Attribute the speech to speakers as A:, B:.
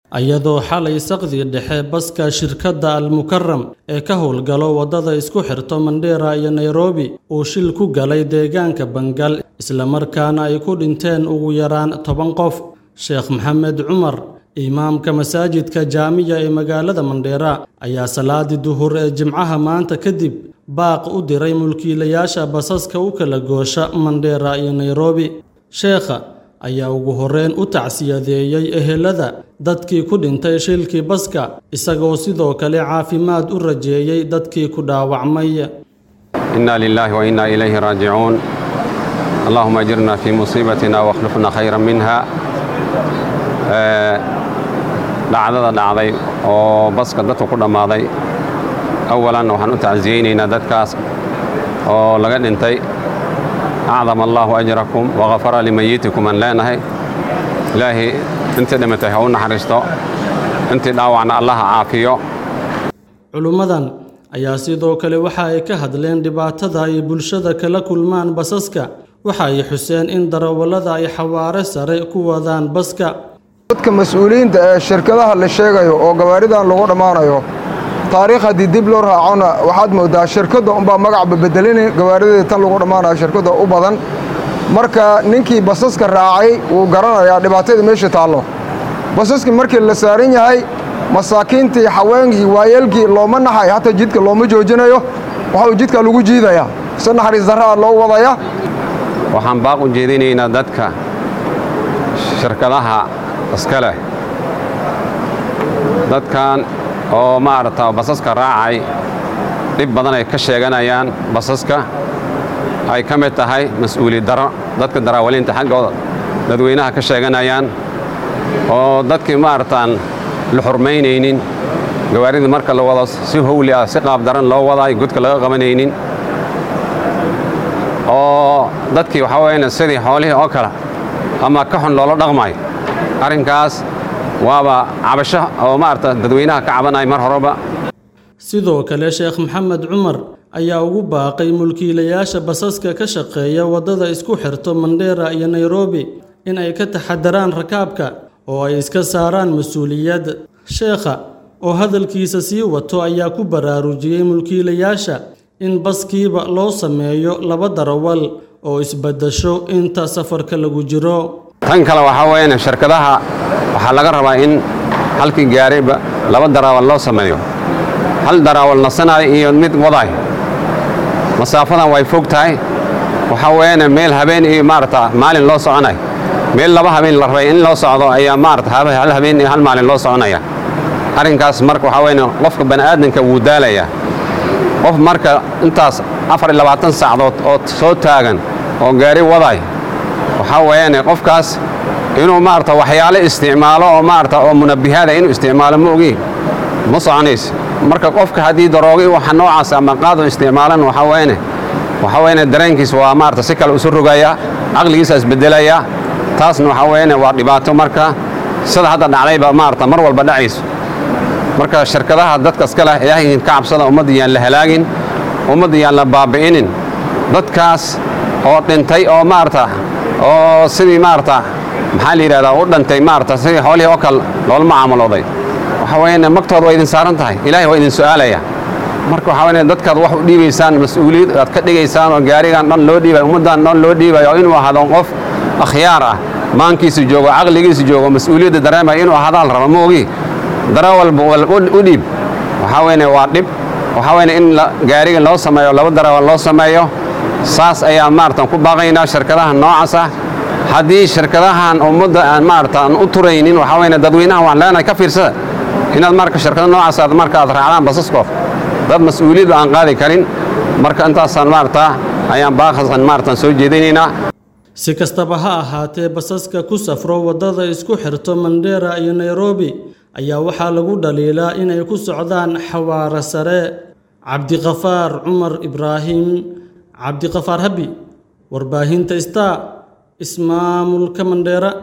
A: iyadoo xalay saqdi dhexe baska shirkadda almukaram ee ka howlgalo waddada isku xirto mandheera iyo nairobi uu shil ku galay deegaanka bangal islamarkaana ay ku dhinteen ugu yaraan toban qof sheekh maxamed cumar imaamka masaajidka jaamiya ee magaalada mandheera ayaa salaadii duhur ee jimcaha maanta kadib baaq u diray mulkiilayaasha basaska u kala goosha mandheera iyo nairobi sheekha ayaa ugu horreyn u tacsiyadeeyey ehelada dadkii ku dhintay shilkii baska isagoo sidoo kale caafimaad u rajeeyey dadkii ku dhaawacmay
B: inna lilaahi wa innaa ilayhi raajicuun allahuma ajirna fii musiibatina wakhlufna khayran minha dhacdada dhacday oo baska dadku ku dhammaaday awalan waxaan u tacsiyeynaynaa dadkaas oo laga dhintay acdama allaahu ajrakum wakafara limayitikum aan leenahay ilaahay intii dhimatay ha u naxariisto intii dhaawacna allaha caafiyo
A: culummadan ayaa sidoo kale waxa ay ka hadleen dhibaatada ay bulshada kala kulmaan basaska waxa ay xuseen in darawallada ay xawaare sare ku wadaan baska
C: dadka mas-uuliyiinta ee shirkadaha la sheegayo oo gawaaridan lagu dhammaanayo taariikh haddii dib loo raacona waxaad mooddaa shirkadda unbaa magacba bedelina gawaarideeda tan lagu dhammaanayo shirkadda u badan marka ninkii basaska raacay wuu garanayaa dhibaatada meesha taallo basaskii markii la saaran yahay masaakiintii haweenkii waayeelkii looma naxay hataa jidka looma joojinayo waxauu jidka lagu jiidayaa si naxariis darraa loo wadaya
B: waxaan baaq u jeedinaynaa dadka shirkadaha iska leh dadkan oo maaragta basaska raacay dhib badan ay ka sheeganayaan basaska ay ka mid tahay mas-uuliyad daro dadka daraawaliinta xaggooda dadweynaha ka sheeganayaan oo dadkii maaragtaan la xurmaynaynin gawaarida marka la wado si howli ah si qaab daran loo wadaay godka laga qabanaynin oo dadkii waxaa weyaan sidii xoolihii oo kale ama ka xun loola dhaqmayo arrinkaas waaba cabasho oo maarata dadweynaha ka cabanaya mar horeba
A: sidoo kale sheekh maxamed cumar ayaa ugu baaqay mulkiilayaasha basaska ka shaqeeya waddada isku xirto mandheera iyo nairobi in ay ka taxadaraan rakaabka oo ay iska saaraan mas-uuliyad sheekha oo hadalkiisa sii wato ayaa ku baraarujiyey mulkiilayaasha in baskiiba loo sameeyo laba darawal oo isbaddasho inta safarka lagu jiro
B: tan kale waxaa weyaan shirkadaha waxaa laga rabaa in halkii gaariba laba daraawal loo sameeyo hal daraawal nasanayo iyo mid wadaay masaafadan way fog tahay waxaa weyaan meel habeen iyo maarata maalin loo soconay meel laba habeen la rabay in loo socdo ayaa maarata hal habeen iyo hal maalin loo soconaya arrinkaas marka waxaa weyan qofka bani'aadanka wuu daalayaa qof marka intaas afar iyo labaatan saacdood oo soo taagan oo gaari wadaay waxaa weeyaan qofkaas inuu maarata waxyaale isticmaalo oo maarata oo munabihaada inuu isticmaalo ma ogi ma soconays marka qofka haddii daroogi waxa noocaas ama qaado isticmaalan waxaa weeyane waxaa weeyane dareenkiis waa maarata si kale isu rogaya caqligiisa isbedelaya taasna waxaa weeyane waa dhibaato marka sida hadda dhacdayba maarata mar walba dhacayso marka shirkadaha dadka iska leh ilaahay ka cabsada ummadda yaan la halaagin ummadda yaan la baabi'inin dadkaas oo dhintay oo maarata oo sidii maarata maxaa la yidhahdaa u dhantay maarata sidii xoolihii oo kale loola macaamulooday waxa weeyaan magtooda waa idin saaran tahay ilaahay waa idin su'aalaya marka waxaa weeyaan dadkaad wax u dhiibaysaan mas-uuliyad aad ka dhigaysaan oo gaarigan dhan loo dhiibayo ummaddan dhan loo dhiibayo inuu ahaado qof akhyaar ah maankiisa joogo caqligiisa joogo mas-uuliyadda dareemaya inuu ahaadaan raba ma ogi darawalba u dhiib waxaa weyne waa dhib waxaa weyne in gaariga loo sameeyo laba darawal loo sameeyo saas ayaa maaratan ku baaqaynaa shirkadaha noocaas ah haddii shirkadahan ummadda aan maarata aan u turaynin waxaa weyne dadweynaha waan leenahay ka fiirsada inaad marka shirkada noocaas aad marka aad raacdaan basaskoof dad mas-uuliyadba aan qaadi karin marka intaasaan maarata ayaan baaqasan maaratan soo jeedinaynaa
A: si kastaba ha ahaatee basaska ku safro waddada isku xirto mandheera iyo nairobi ayaa waxaa lagu dhaliilaa inay ku socdaan xawaare sare cabdiqafaar cumar ibraahim cabdiqafaar habi warbaahinta star ismaamulka mandheera